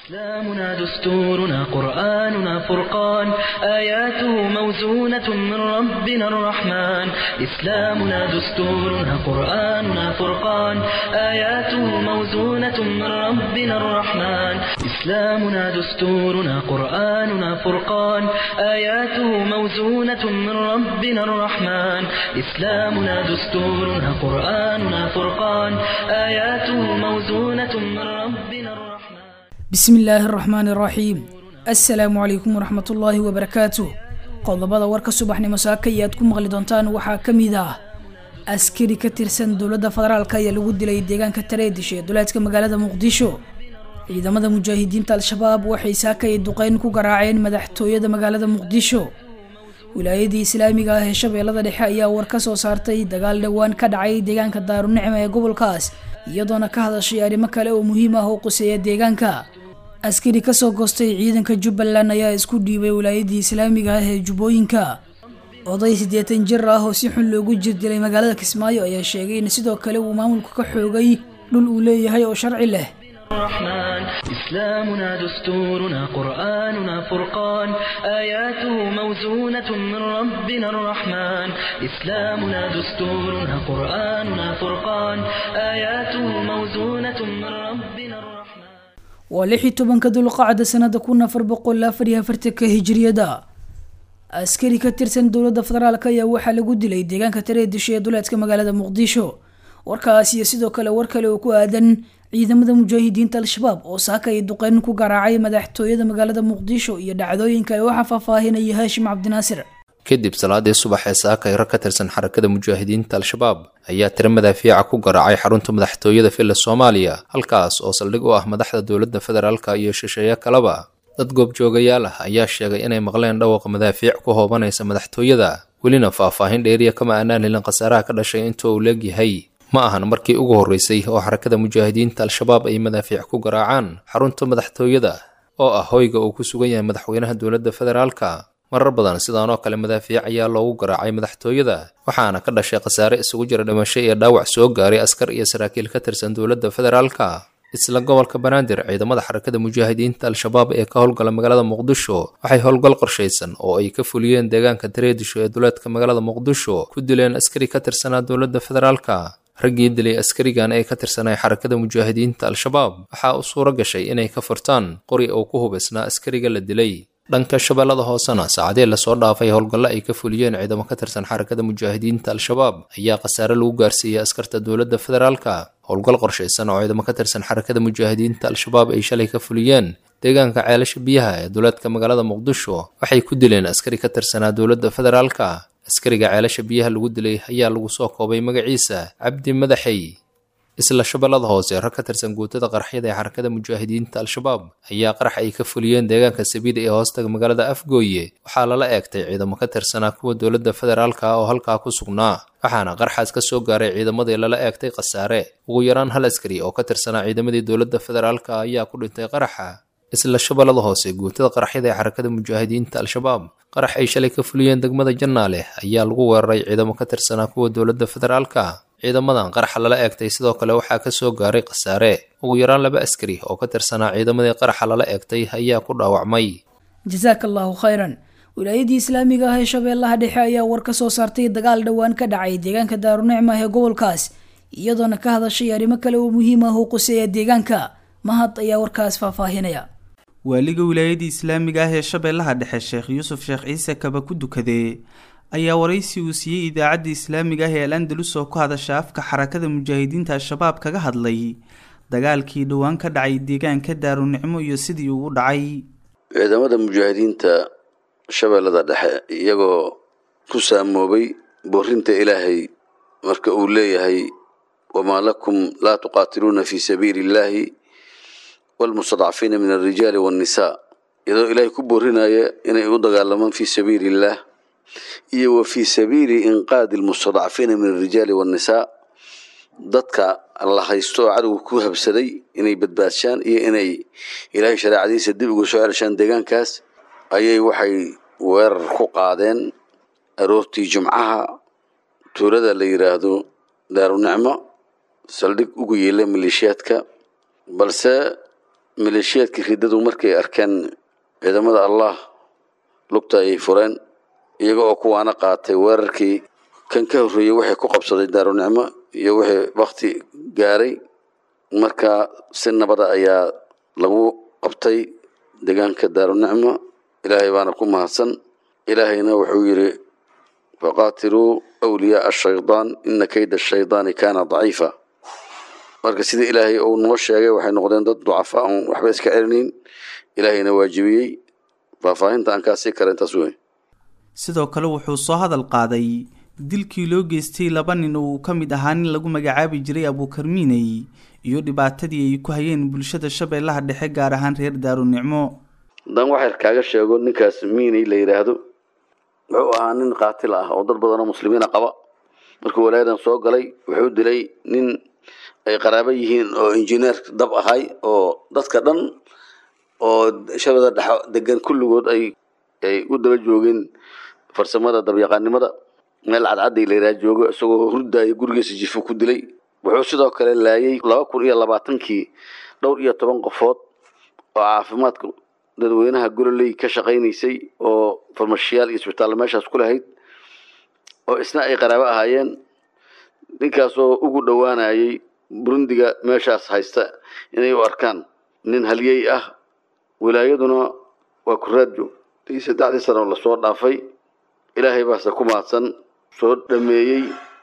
إسلامنا دستورنا قرآننا فرقان آياته موزونة من ربنا الرحمن إسلامنا دستورنا قرآننا فرقان آياته موزونة من ربنا الرحمن إسلامنا دستورنا قرآننا فرقان آياته موزونة من ربنا الرحمن إسلامنا دستورنا قرآننا فرقان آياته موزونة من ربنا الرحمن bismi illaahi araxmaani araxiim assalaamu calaykum waraxmat ullaahi wabarakaatuh qodobada warka subaxnimo saaka iyo aad ku maqli doontaan waxaa ka mid ah askari ka tirsan dowladda federaalk ayaa lagu dilay deegaanka tareedish ee duleedka magaalada muqdisho ciidamada mujaahidiinta al-shabaab waxay saaka iyo duqeyn ku garaaceen madaxtooyada magaalada muqdisho wilaayadii islaamiga ah ee shabeellada dhexe ayaa war ka soo saartay dagaal dhowaan ka dhacay deegaanka daarunicma ee gobolkaas iyadoona ka hadashay arrimo kale oo muhiim ah oo quseeya deegaanka askari kasoo goostay ciidanka jubbaland ayaa isku dhiibay wilaayadii islaamiga ah ee jubbooyinka oday siddeetan jir ah oo si xun loogu jirdilay magaalada kismaayo ayaa sheegay in sidoo kale uu maamulka ka xoogay dhul uu leeyahay oo sharci leh الرحمن إسلامنا دستورنا قرآننا فرقان آياته موزونة من ربنا الرحمن إسلامنا دستورنا قرآننا فرقان آياته موزونة من ربنا الرحمن waa lix iyo tobanka dulqacda sanada kun afar boqol afar iyo afartanka hijriyada askari ka tirsan dowladda federaalk ayaa waxaa lagu dilay deegaanka tareedisho ee duleedka magaalada muqdisho warkaas iyo sidoo kale war kale oo ku aadan ciidamada mujaahidiinta al-shabaab oo saaka ay duqeyn ku garaacay madaxtooyada magaalada muqdisho iyo dhacdooyinka ay waxaa faahfaahinaya haashim cabdinaasir kadib salaadii subax ee saaka ay rag ka tirsan xarakada mujaahidiinta al-shabaab ayaa tiro madaafiica ku garaacay xarunta madaxtooyada villa soomaaliya halkaas oo saldhig u ah madaxda dowladda federaalka iyo shisheeye kaleba dad goobjoogayaal ah ayaa sheegay inay maqleen dhawaqa madaafiic ku hoobanaysa madaxtooyada welina faahfaahin dheeriya kama aanaan helin khasaaraha ka dhashay inta uu leegyahay ma ahan markii ugu horreysay oo xarakada mujaahidiinta al-shabaab ay madaafiic ku garaacaan xarunta madaxtooyada oo ah hoyga uu ku sugan yahay madaxweynaha dowladda federaalka marar badan sidaan oo kale madaafiic ayaa loogu garaacay madaxtooyada waxaana ka dhashay khasaare isugu jira dhimasho iyo dhaawac soo gaaray askar iyo saraakiil ka tirsan dowladda federaalka isla gobolka banaadir ciidamada xarakada mujaahidiinta al-shabaab ee ka howlgala magaalada muqdisho waxay howlgal qorshaysan oo ay ka fuliyeen deegaanka tareedisho ee duleedka magaalada muqdisho ku dileen askari ka tirsanaa dowladda federaalka raggii dilay askarigan ee ka tirsanay xarakada mujaahidiinta al-shabaab waxaa u suuro gashay inay ka furtaan qori oo ku hubaysnaa askariga la dilay dhanka shabeellada hoosena saacadee lasoo dhaafay howlgallo ay ka fuliyeen ciidamo ka tirsan xarakada mujaahidiinta al-shabaab ayaa khasaare lagu gaarsiiyey askarta dowladda federaalka howlgal qorshaysan oo ciidamo ka tirsan xarakada mujaahidiinta al-shabaab ay shalay ka fuliyeen deegaanka ceelasha biyaha ee duleedka magaalada muqdisho waxay ku dileen askari ka tirsanaa dowladda federaalka askariga ceelasha biyaha lagu dilay ayaa lagu soo koobay magaciisa cabdi madaxey isla shabeellada hoose rag ka tirsan guutada qaraxyada ee xarakada mujaahidiinta al-shabaab ayaa qarax ay ka fuliyeen deegaanka sabiida ee hoostaga magaalada afgooye waxaa lala eegtay ciidamo ka tirsanaa kuwa dowladda federaalka oo halkaa ku sugnaa waxaana qarxaas ka soo gaaray ciidamadii lala eegtay khasaare ugu yaraan hal askari oo ka tirsanaa ciidamadii dowladda federaalka ayaa ku dhintay qaraxa isla shabeellada hoose guutada qaraxyada ee xarakada mujaahidiinta al-shabaab qarax ay shalay ka fuliyeen degmada jannaale ayaa lagu weeraray ciidamo ka tirsanaa kuwa dowladda federaalka ciidamadan qaraxa lala eegtay sidoo kale waxaa ka soo gaaray khasaare ugu yaraan laba askari oo ka tirsanaa ciidamadii qaraxa lala eegtay ayaa ku dhaawacmay jasaaka allahu khayran wilaayadii islaamiga ah ee shabeellaha dhexe ayaa war ka soo saartay dagaal dhowaan ka dhacay deegaanka daarunicma ee gobolkaas iyadoona ka hadashay arrimo kale oo muhiim ah oo quseeya deegaanka mahad ayaa warkaas faahfaahinaya waaliga wilaayadii islaamiga ah ee shabeellaha dhexe sheekh yuusuf sheekh ciise kaba ku dukadee ayaa waraysi uu siiyey idaacadda islaamiga ah ee al andalus oo ku hadasha afka xarakada mujaahidiinta al-shabaab kaga hadlay dagaalkii dhowaan ka dhacay deegaanka daarunicmo iyo sidii uu u dhacay ciidamada mujaahidiinta shabeellada dhexe iyagoo ku saamoobay boorinta ilaahay marka uu leeyahay wamaa lakum laa tuqaatiluuna fii sabiili illaahi waalmustadcafiina min alrijaali waannisaa iyadoo ilaahay ku boorinaya inay u dagaalamaan fii sabiili illaah iyo wa fii sabiili inqaadi almustadcafiina min alrijaali waannisaa dadka la haysto oo cadowga ku habsaday inay badbaadshaan iyo inay ilaahay shareecadiisa dib uga soo celshaan deegaankaas ayay waxay weerar ku qaadeen aroortii jumcaha tuulada la yidhaahdo daarunicmo saldhig ugu yeela maleeshiyaadka balse maleeshiyaadkii riddadu markay arkeen ciidamada allah lugta ayay fureen iyaga oo kuwaana qaatay weerarkii kan ka horreeyey waxay ku qabsaday daarunicmo iyo wixii wakti gaaray marka si nabada ayaa lagu qabtay deegaanka daarunicmo ilaahay baana ku mahadsan ilaahayna wuxuu yidhi faqaatiluu wliyaaa ashaydaan ina kayda ashaydaani kaana daciifa marka sidii ilaahay uu noo sheegay waxay noqdeen dad ducafaa oon waxba iska celinayn ilaahayna waajibiyey faahfaahinta aan kaa sii kara intaas wey sidoo kale wuxuu soo hadal qaaday dilkii loo geystay laba nin oo uu ka mid ahaa nin lagu magacaabi jiray abuukarmiiney iyo dhibaatadii ay ku hayeen bulshada shabeellaha dhexe gaar ahaan reer daarunicmo haddaan waxyar kaaga sheego ninkaas miiney la yidhaahdo wuxuu ahaa nin qaatil ah oo dad badan oo muslimiina qaba markuu walaayadan soo galay wuxuu dilay nin ay qaraabo yihiin oo injineer dab ahay oo dadka dhan oo shabada dhex degan kulligood ay ay u daba joogeen farsamada dabyaqaanimada meel cadcadday la yidhaha joogo isagoo hurdaayo gurigiisa jifu ku dilay wuxuu sidoo kale laayay laba kun iyo labaatankii dhowr iyo toban qofood oo caafimaadka dadweynaha gololey ka shaqaynaysay oo farmashiyaal iyo isbitaallo meeshaas ku lahayd oo isna ay qaraabo ahaayeen ninkaasoo ugu dhowaanayay burundiga meeshaas haysta inay u arkaan nin halyey ah wilaayaduna waa kuraajo tii saddexdii sano lasoo dhaafay ilaahay baase ku mahadsan soo dhameeyey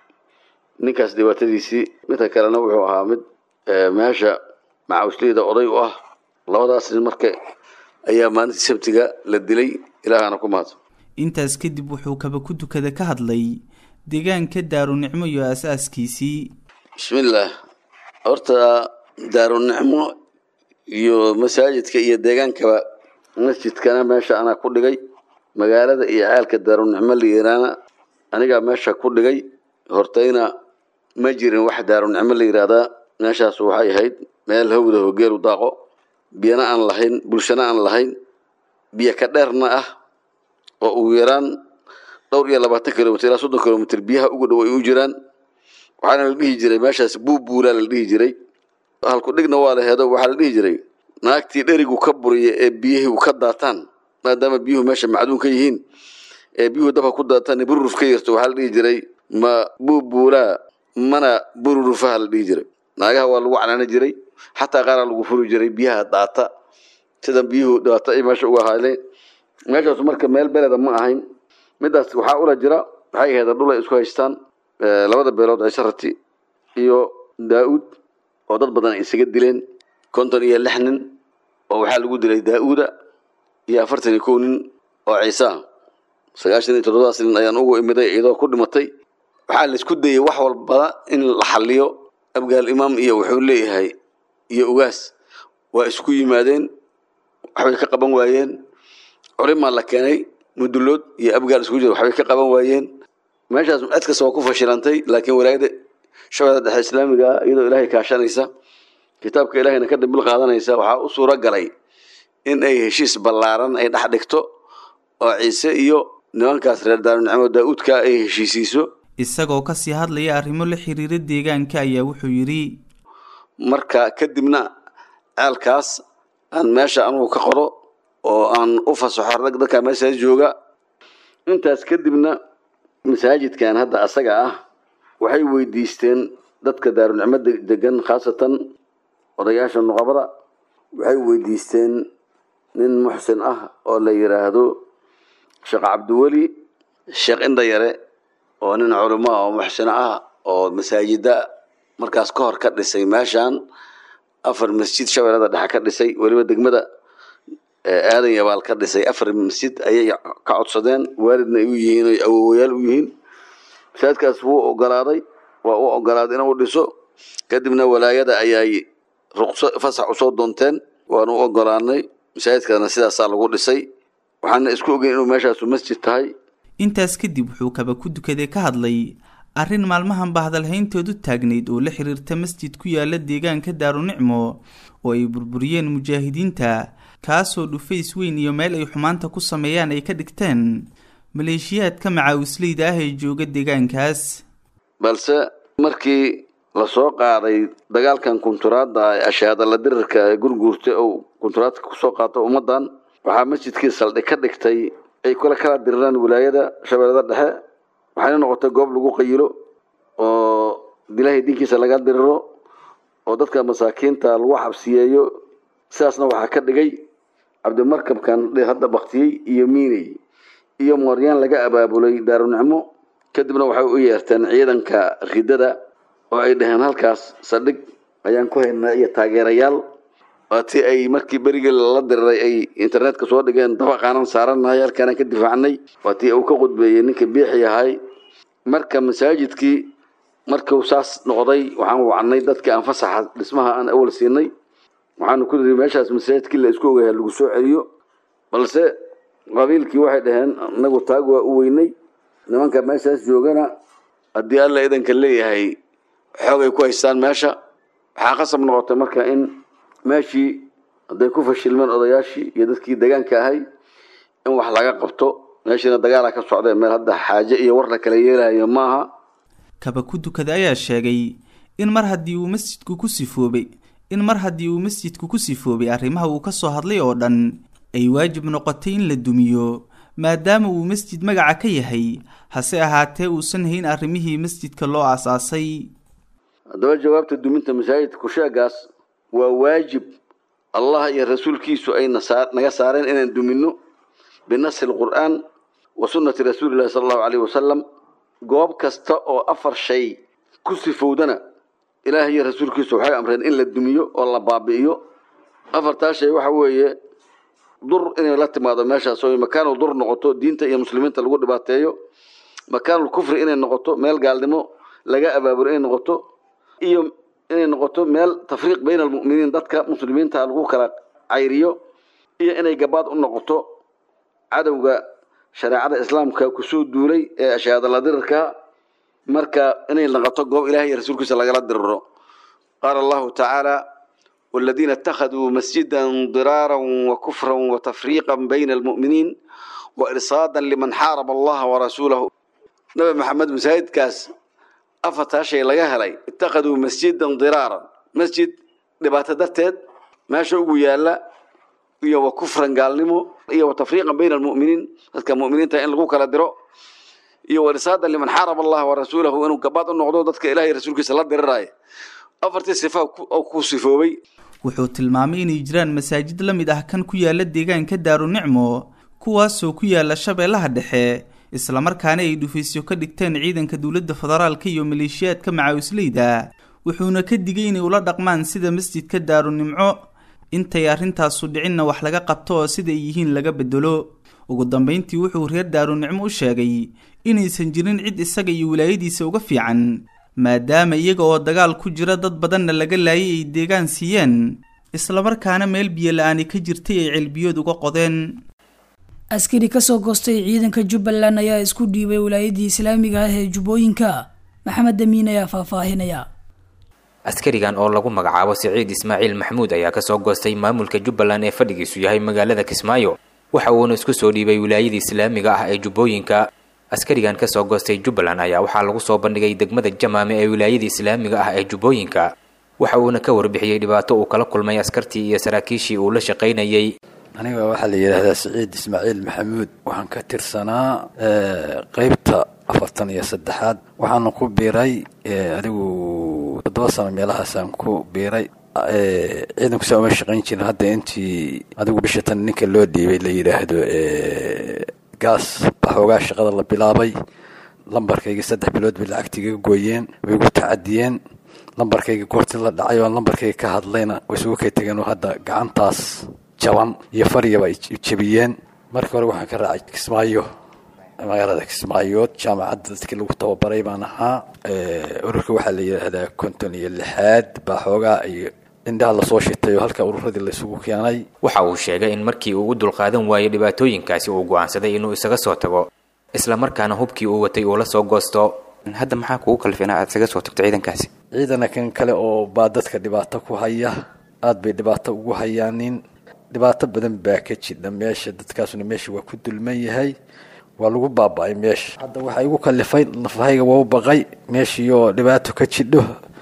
ninkaas dhibaatadiisii midka kalena wuxuu ahaa mid meesha macawisleyda oday u ah labadaas nin marka ayaa maalintii sabtiga la dilay ilaahana ku mahadsan intaas kadib wuxuu kaba ku dukada ka hadlay deegaanka daarunicmo iyo aas-aaskiisii bismillaah horta daarunicmo iyo masaajidka iyo deegaankaba masjidkana meesha anaa ku dhigay magaalada iyo caalka daarunicmo la yiraana anigaa meesha ku dhigay hortayna ma jirin wax daarunicmo la yiraahdaa meeshaas waxay ahayd meel hawda hogeelu daaqo biyana aan lahayn bulshana aan lahayn biyo ka dheerna ah oo ugu yaraan dhowr iyo labaatan kilomitr ilaa soddon kilomitr biyaha ugu dhow ay u jiraan waxaana la dhihi jiray meeshaas buubuulaa la dhihi jiray halku dhigna waa la heedo waxaa la dhihi jiray naagtii dherigu ka buriya ee biyihii ka daataan maadaama biyuhu meesha macduun ka yihiin ee biyuhu dabka ku daataan bururuf ka yarto waxaa la dhihi jiray ma buubuulaa mana bururufaha la dhihi jiray naagaha waa lagu canaani jiray xataa qaaraa lagu furi jiray biyaha daata sida biyuhu daata ay meesha uga ahaaleen meeshaas marka meel beleda ma ahayn midaas waxaa ula jira waxay ahayd dhul ay isku haystaan labada beelood cisharati iyo daa-uud oo dad badan ay isaga dileen konton iyo lix nin oo waxaa lagu dilay daa-uuda iyo afartan iyo kow nin oo ciise ah sagaashan iyo toddobadas nin ayaan ugu imiday iyadoo ku dhimatay waxaa la isku dayay wax walbada in la xaliyo abgaal imaam iyo wuxuu leeyahay iyo ugaas waa isku yimaadeen waxbay ka qaban waayeen culimaa la keenay mudulood iyo abgaal isku jira waxbay ka qaban waayeen meeshaas cid kasta waa ku fashilantay laakiin walaayada shabeellada dhexe islaamiga ah iyadoo ilaahay kaashanaysa kitaabka ilaahayna ka dambil qaadanaysa waxaa u suuro galay in ay heshiis ballaaran ay dhex dhigto oo ciise iyo nimankaas reer daarunicmo daa-uudka ay heshiisiiso isagoo kasii hadlaya arrimo la xiriira deegaanka ayaa wuxuu yidhi marka kadibna ceelkaas aan meesha anugu ka qoro oo aan u fasaxo rag dadka meeshaas jooga intaas kadibna masaajidkan hadda asaga ah waxay weydiisteen dadka daarunicmo degan khaasatan odayaasha nuqabada waxay weydiisteen nin muxsin ah oo la yiraahdo sheekh cabdiweli sheekh indhayare oo nin culimo oo muxsino ah oo masaajida markaas ka hor ka dhisay meeshan afar masjid shabeellada dhexe ka dhisay weliba degmada aadan yabaal ka dhisay afar masjid ayay ka codsadeen waalidna ay u yihiin oy awowayaal u yihiin masaajidkaas wuu ogolaaday waa u ogolaaday inuu dhiso kadibna walaayada ayay ruqso fasax usoo doonteen waanu u ogolaanay masaajidkaasna sidaasaa lagu dhisay waxaana isku ogeyn inuu meeshaasu masjid tahay intaas kadib wuxuu kaba ku dukaday ka hadlay arrin maalmahan bahdalhayntoodu taagnayd oo la xiriirta masjid ku yaala deegaanka daarunicmo oo ay burburiyeen mujaahidiinta kaasoo dhufays weyn iyo meel ay xumaanta ku sameeyaan ay ka dhigteen maleeshiyaadka macaawisleyda ah ee jooga deegaankaas balse markii lasoo qaaday dagaalkan kunturaadda ee ashaadala dirirka ee gurguurta ou kunturaadka kusoo qaato ummaddan waxaa masjidkii saldhig ka dhigtay ay kula kala diriraan wilaayada shabeellada dhexe waxayna noqotay goob lagu qayilo oo ilaahay diinkiisa laga diriro oo dadka masaakiinta lagu xabsiyeeyo sidaasna waxaa ka dhigay cabdimarkabkan hadda baktiyey iyo miiney iyo mooryaan laga abaabulay daarunicmo kadibna waxay u yeerteen ciidanka ridada oo ay dhaheen halkaas saldhig ayaan ku haynaa iyo taageerayaal waatii ay markii berigii lala diriray ay internetka soo dhigeen dabaqaanan saaranahay halkaanaan ka difaacnay waatii uu ka qudbeeyey ninka biixi ahay marka masaajidkii markuu saas noqday waxaan wacnay dadkii aan fasaxa dhismaha aan awal siinay waxaanu ku niri meeshaas masaajidkii la isku ogayaa lagu soo celiyo balse qabiilkii waxay dhaheen inagu taag waa u weynay nimanka meeshaas joogana haddii alla idanka leeyahay xoogay ku haystaan meesha waxaa qasab noqotay marka in meeshii hadday ku fashilmeen odayaashii iyo dadkii deegaanka ahay in wax laga qabto meeshiina dagaala ka socdee meel hadda xaaje iyo war la kala yeelayo maaha kaba ku dukada ayaa sheegay in mar haddii uu masjidku ku sifoobay in mar haddii uu masjidku ku sifoobay arrimaha uu ka soo hadlay oo dhan ay waajib noqotay in la dumiyo maadaama uu masjid magaca ka yahay hase ahaatee uusan hayn arrimihii masjidka loo aasaasay haddaba jawaabta duminta masaajidka kusheegaas waa waajib allah iyo rasuulkiisu ay naga saareen inaan dumino binasi lqur'aan wa sunnati rasuulillahi sala allahu caleyhi wasalam goob kasta oo afar shay ku sifowdana ilaah iyo rasuulkiisu waxay amreen in la dumiyo oo la baabi'iyo afartaa shay waxa weeye dur inay la timaado meeshaas oo makaanul dur noqoto diinta iyo muslimiinta lagu dhibaateeyo makaanul kufri inay noqoto meel gaalnimo laga abaabulo inay noqoto iyo inay noqoto meel tafriiq bayna almu'miniin dadka muslimiinta lagu kala cayriyo iyo inay gabaad u noqoto cadowga shareecada islaamka kusoo duulay ee ashaadala dirirka marka inay noqoto goob ilaah iyo rasuulkiisa lagala diriro qaala allahu tacaala والذين اتخذوا مسجدا ضرارا وكفرا وتفريقا بين المؤمنين وإرصادا لمن حارب الله ورسوله نبي محمد مسايد كاس أفتا شيء لغا هلي اتخذوا مسجدا ضرارا مسجد لبات درتد ما شوقوا يالا iyo wa kufran gaalnimo iyo wa tafriiqan bayna almu'miniin dadka mu'miniinta in lagu kala diro iyo warisaadan liman xaaraba allah wa rasuulahu inuu gabaad u noqdo dadka ilaah iyo rasuulkiisa la diriraayo afartii sifa oo ku sifoobay wuxuu tilmaamay inay jiraan masaajid la mid ah kan ku yaala deegaanka daarunicmo kuwaasoo ku yaala shabeellaha dhexe islamarkaana ay dhufaysyo ka dhigteen ciidanka dowladda federaalka iyo maleeshiyaadka macaawisleyda wuxuuna ka digay inay ula dhaqmaan sida masjidka daarunimco intay arrintaasu dhicinna wax laga qabto oo sida ay yihiin laga bedelo ugu dambayntii wuxuu reer daarunicmo u sheegay inaysan jirin cid isaga iyo wilaayadiisa uga fiican maadaama iyaga oo dagaal ku jira dad badanna laga laayay ay deegaan siiyeen islamarkaana meel biyo la-aani ka jirtay ay celbiyood uga qodeen askari kasoo goostay ciidanka jubbaland ayaa isku dhiibay wilaayadii islaamiga ah ee jubbooyinka maxamed damiin ayaa faahfaahinaya askarigan oo lagu magacaabo siciid ismaaciil maxamuud ayaa kasoo goostay maamulka jubbaland ee fadhigiisu yahay magaalada kismaayo waxa uuna isku soo dhiibay wilaayadii islaamiga ah ee jubbooyinka askarigan kasoo goostay jubbaland ayaa waxaa lagu soo bandhigay degmada jamaame ee wilaayadii islaamiga ah ee jubbooyinka waxa uuna ka warbixiyey dhibaato uu kala kulmay askartii iyo saraakiishii uu la shaqaynayey aniga waxaa la yidhaahdaa siciid ismaaciil maxamuud waxaan ka tirsanaa qeybta afartan iyo saddexaad waxaana ku biiray adigu toddoba sano meelahaasaan ku biiray ciidanku saa uma shaqayn jirin hadda intii adigu bisha tan ninka loo dhiibay la yidhaahdo gaas baxoogaa shaqada la bilaabay lambarkayga saddex bilood bay lacagtiiga gooyeen way igu tacadiyeen lambarkayga goortii la dhacay oo lambarkayga ka hadlayna way isugu kay tegeen oo hadda gacantaas jaban iyo faryaba ay jebiyeen markii hore waxaan ka raacay kismaayo magaalada kismaayood jaamacadda dadkii lagu tababaray baan ahaa ururka waxaa la yidhaahdaa konton iyo lixaad baa xoogaa iyo indhaha lasoo shitay oo halka ururadii laysugu keenay waxa uu sheegay in markii uu u dulqaadan waayey dhibaatooyinkaasi uu go'aansaday inuu isaga soo tago islamarkaana hubkii uu watay uu la soo goosto hadda maxaa kugu kalfina aad isaga soo tagto ciidankaasi ciidana kan kale oo baa dadka dhibaato ku haya aad bay dhibaato ugu hayaanin dhibaato badan baa ka jidha meesha dadkaasuna meesha waa ku dulman yahay waa lagu baaba-ay meesha hadda waxaa igu kalifay nafahayga waa u baqay meeshiioo dhibaato ka jidho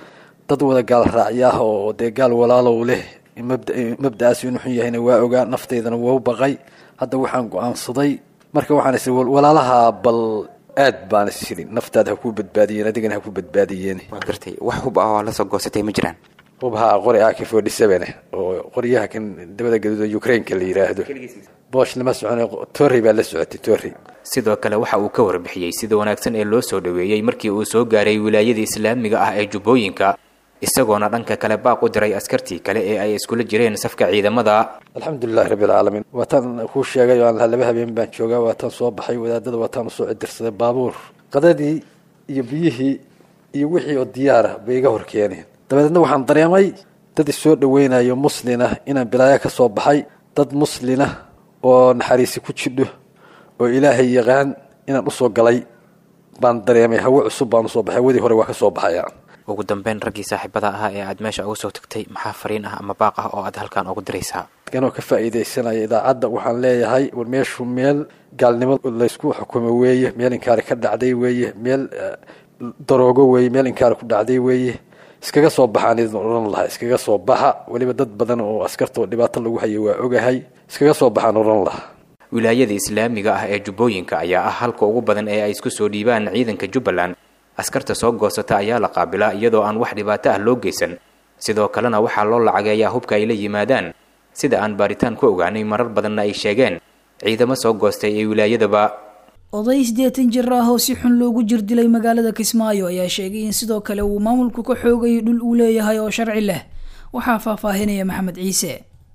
dad wada gaal raacyaah oo dee gaal walaalow leh mabda'aas inuu xun yahayna waa ogaa nafteydana waa u baqay hadda waxaan go-aansaday marka waxaan is walaalaha bal aad baan is jirin naftaada ha kuu badbaadiyeen adigana ha ku badbaadiyeen waa gartay wax hub ah oo la soo goosatay ma jiraan hubhaa qori ak forty seven oo qoryaha kan dabada gaduuda ukraineka la yidhaahdo boosh lama socone torrey baa la socotay torrey sidoo kale waxa uu ka warbixiyey sida wanaagsan ee loo soo dhoweeyey markii uu soo gaaray wilaayada islaamiga ah ee jubbooyinka isagoona dhanka kale baaq u diray askartii kale ee ay iskula jireen safka ciidamada alxamdulilahi rabbi alcaalamiin waataan kuu sheegay oo aan lahaa laba habeen baan joogaa waataan soo baxay wadaadada waataan usoo cidirsaday baabuur qadadii iyo biyihii iyo wixii oo diyaara bay iga hor keeneen dabadeedna waxaan dareemay dad isoo dhoweynayo muslin ah inaan bilaayo ka soo baxay dad muslin ah oo naxariisi ku jidho oo ilaahay yaqaan inaan usoo galay baan dareemay hawo cusub baan usoo baxay wadii hore waa ka soo baxaya ugu dambeyn raggii saaxiibada ahaa ee aad meesha uga soo tagtay maxaa fariin ah ama baaq ah oo aad halkan ugu diraysaa anoo ka faa'iidaysanaya idaacadda waxaan leeyahay war meeshu meel gaalnimo laysku xukumo weeye meel inkaari ka dhacday weeye meel daroogo weeye meel inkaari ku dhacday weeye iskaga soo baxaan idin odhan lahaa iskaga soo baxa weliba dad badan oo askarta oo dhibaato lagu hayo waa ogahay iskaga soo baxaan odhan lahaa wilaayada islaamiga ah ee jubbooyinka ayaa ah halka ugu badan ee ay isku soo dhiibaan ciidanka jubbaland askarta soo goosata ayaa la qaabilaa iyadoo aan wax dhibaato ah loo geysan sidoo kalena waxaa loo lacageeyaa hubka ay la yimaadaan sida aan baaritaan ku ogaanay marar badanna ay sheegeen ciidamo soo goostay ee wilaayadaba oday siddeetan jir ah oo si xun loogu jir dilay magaalada kismaayo ayaa sheegay in sidoo kale uu maamulku ka xoogayo dhul uu leeyahay oo sharci leh waxaa faahfaahinaya maxamed ciise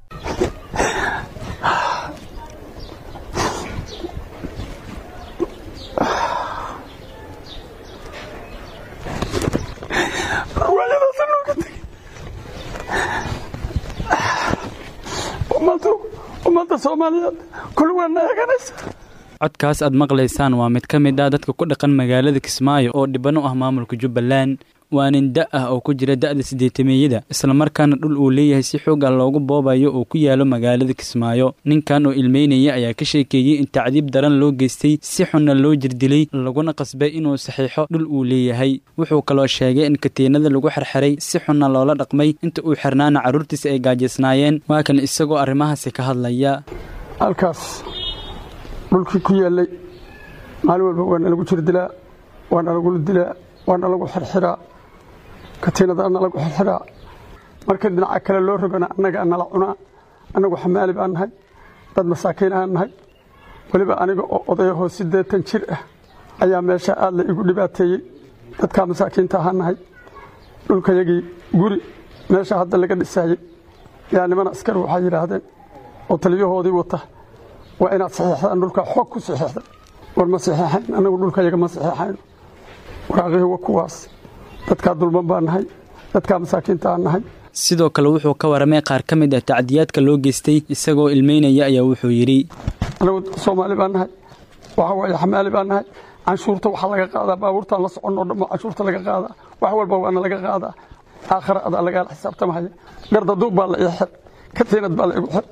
ummadda soomaaliyeed kulligaana eeganaysa codkaas aad maqlaysaan waa mid ka mid ah dadka ku dhaqan magaalada kismaayo oo dhiban u ah maamulka jubbaland waa nin da ah oo ku jira da'da sideetameeyada islamarkaana dhul uu leeyahay si xooga loogu boobayo oo ku yaalo magaalada kismaayo ninkan oo ilmeynaya ayaa ka sheekeeyey in tacdiib daran loo geystay si xunna loo jirdilay laguna qasbay inuu saxiixo dhul uu leeyahay wuxuu kaloo sheegay in katiinada lagu xerxeray si xunna loola dhaqmay inta uu xirnaana carruurtiisa ay gaajisnaayeen waa kan isagoo arrimahaasi ka hadlaya halkaas dhulkii ku yaallay maalin walba waana lagu jirdilaa waana lagula dilaa waana lagu xirxiraa katiinadaana lagu xirxiraa markii dhinaca kale loo rogana annaga nala cunaa annagu xamaali baan nahay dad masaakiin aan nahay weliba aniga oo odayahoo siddeetan jir ah ayaa meesha aad la igu dhibaateeyey dadkaa masaakiinta ahaan nahay dhulkayagii guri meesha hadda laga dhisaayey yaa niman askari waxay yidhaahdeen oo taliyahoodii wata waa inaad saxiixdaan dhulka xoog ku saxiixda war ma saxiixayn annagu dhulkayaga ma saxiixayno waraaqihii wa kuwaas dadkaa dulman baan nahay dadkaa masaakiinta aan nahay sidoo kale wuxuu ka waramay qaar ka mid ah tacdiyaadka loo geystay isagoo ilmeynaya ayaa wuxuu yidhi anagu soomaali baan nahay waxa waaye xamaali baan nahay canshuurta waxaa laga qaadaa baabuurtaan la soconoo dhammo canshuurta laga qaadaa wax walba waana laga qaadaa aakhara adaa lagaala xisaabtamahaya gardaduub baa la ii xir katiinad baa la igu xir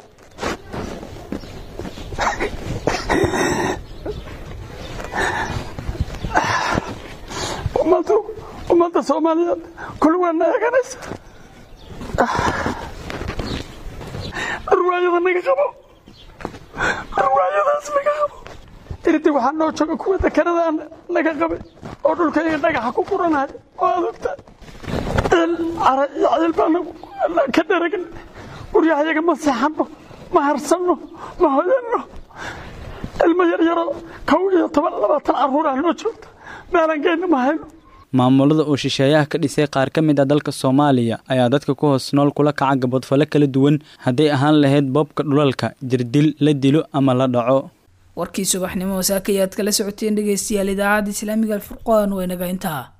ummadda soomaaliyeed kulligaana eeganaysa arwaayada naga qabo arwaayadaas naga qabo irdi waxaa noo jooga kuwa dekanada naga qabay oo dhulkayga dhagaxa ku quranaya oo adugta ciil cara iyo ciil baa ka dharagn guryahayaga ma seexanno ma harsanno ma hoyanno ilmo yaryaro kow iyo toban labaatan carruurah noo joogta meelaan geyna ma hayno maamulada uu shisheeyaha ka dhisay qaar ka mid ah dalka soomaaliya ayaa dadka ku hoos nool kula kaca gabadfale kala duwan hadday ahaan lahayd boobka dhulalka jirdil la dilo ama la dhaco warkii subaxnimo wasaakayaad kala socoteen dhegeystayaal idaacadda islaamiga alfurqaan waa inaga intaa